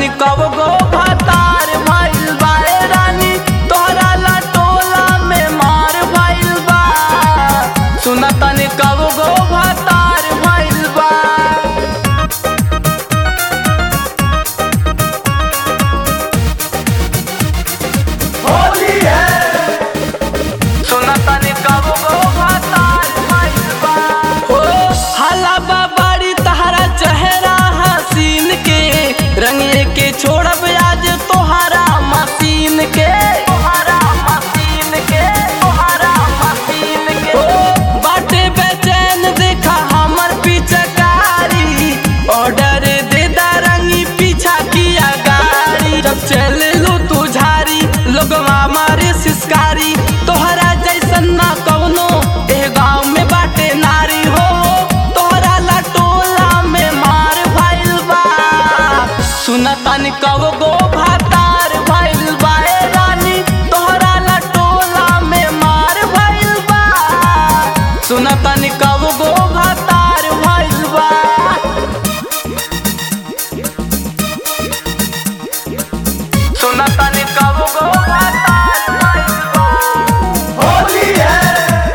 तनी कब गो भतार भइल बा ए रानी तोहरा लटोला में मार भइल बा सुन तनी कब गो भतार भइल बा होली है सुन तनी कब गो भतार भइल बा हो हला बाबारी तहरा चेहरा हसीन के रंगे के छोड़ब आज तोहरा मसीन के तोहरा मसीन के तोहरा मसीन के हो बाटे बेचैन देखा हमर पिचकारी ऑर्डर दे दा रंगी पीछा किया गाड़ी जब चल लू तू झारी लोगवा मारे सिसकारी तोहरा जैसन ना कवनो ए गाँव में बाटे नारी हो तोहरा लटोला में मार भइल बा सुन तनी कब गो भातार भइल बा ए रानी तोहरा लटोला में मार भइल बा सुन तनी कब गो भातार भइल बा सुन तनी कब गो भातार भइल बा होली है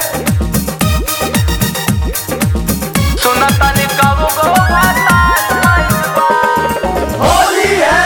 सुन तनी कब गो भातार भइल बा होली है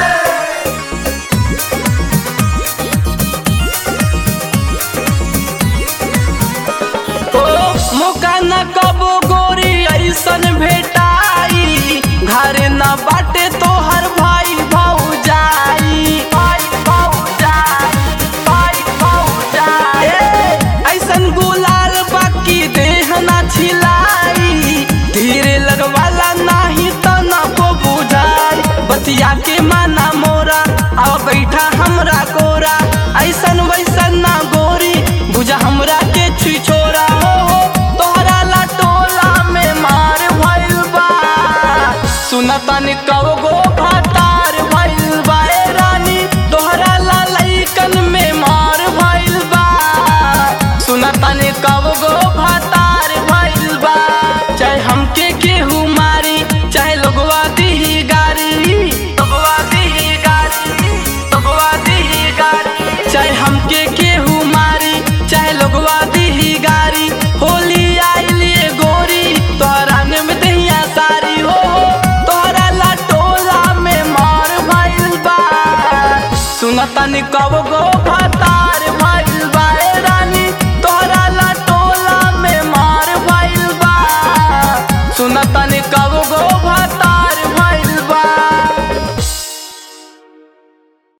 ओ मौका न कबो गोरी ऐसन भेटाई घर न बाटे तोहर भाई भौजाई भाई भौजाई भाई भौजाई ए, ऐसन गुलाल बाकी देह न छिलाई धीरे लगवाला नाही त न को बुझाई बतिया के माना मोरा अब बैठा हमरा गोरा ऐसन वैसन ना गोरी बुझा हमरा के छिछोरा हो हो, तोहरा लटोला में मार भइल बा सुन तनी कब गो भातार भइल बा ए रानी तोहरा ललैकन में मार भइल बा सुन तनी कब गो भातार भइल बा चाहे हमके केहू मारी चाहे लोगवा दीही गारी लोगवा दीही गारी लोगवा दीही गारी चाहे हमके केहू मारी चाहे लोगवा दीही गारी होली आइलिए गोरी तोहरा में दहिया सारी हो तोहरा लटोला में मार भइल बा सुन तनी कब गो भा